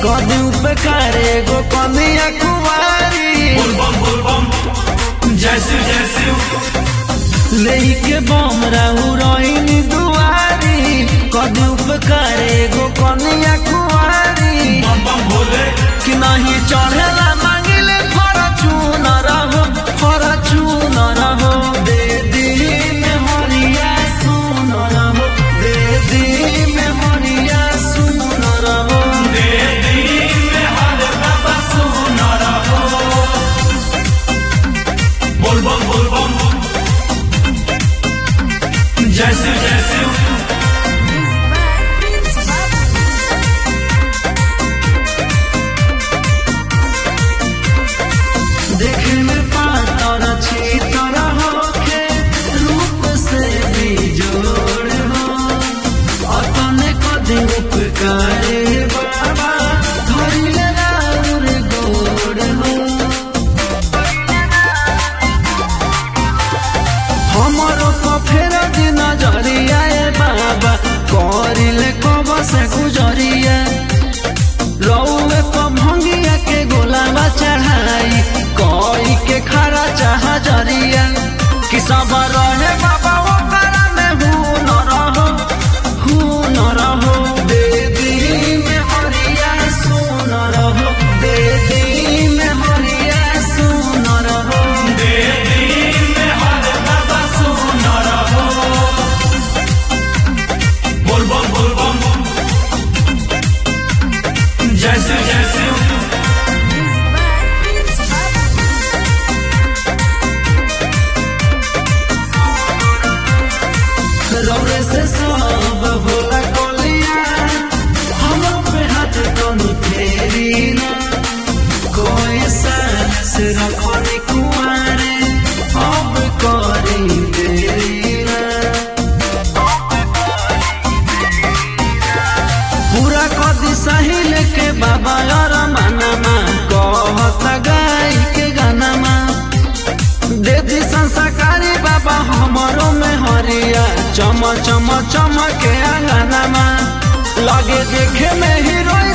कदी उपकार एगो कनिया कुवारी बोलबम बोलबम जय शिव जय शिव लेके बम राहु रोहिणी दुआरी कदी उपकार एगो कनिया कुवारी बम बम भोले कि नहीं चढ़ेला मांगिले फरचून रहो फरचून रहो दे दी में हरिया सुन रहो दे दी में हरिया सुन रहो दे दी में हर बाबा सुन रहो बोलबम बोलबम जय शिव जय शिव देखे में पातर छी तरह होके रूप से भी जोड़ हो अतने कदी उपकारे बाबा धरिले राउर गोड़ हो हमारो तो फेर दिन जरिया ए बाबा करिले कब से गुजरिया रौवे पर भंगिया के गोलावा चढ़ाई कोई के खरा चाह जरिया कि सब रहे बाबा ओकरा में हूँ न रहो हूँ न रहो दे दी में हरिया सुन रहो दे दी में हरिया सुन रहो दे दी में हर बाबा सुन रहो बोलबम बोलबम जय शिव जय शिव रौरे से सब भोला कोलिया हम पे हाथ कोनो फेरी ना कोई सास रखनी कुआरे अब करी देरी ना पूरा कदी सहिल के बाबा और मनमा कहत गाय के गानमा देदी संस्कारी बाबा हमरो में हरिया चम चम चम के अंगनमा लगे देखे में हीरोइन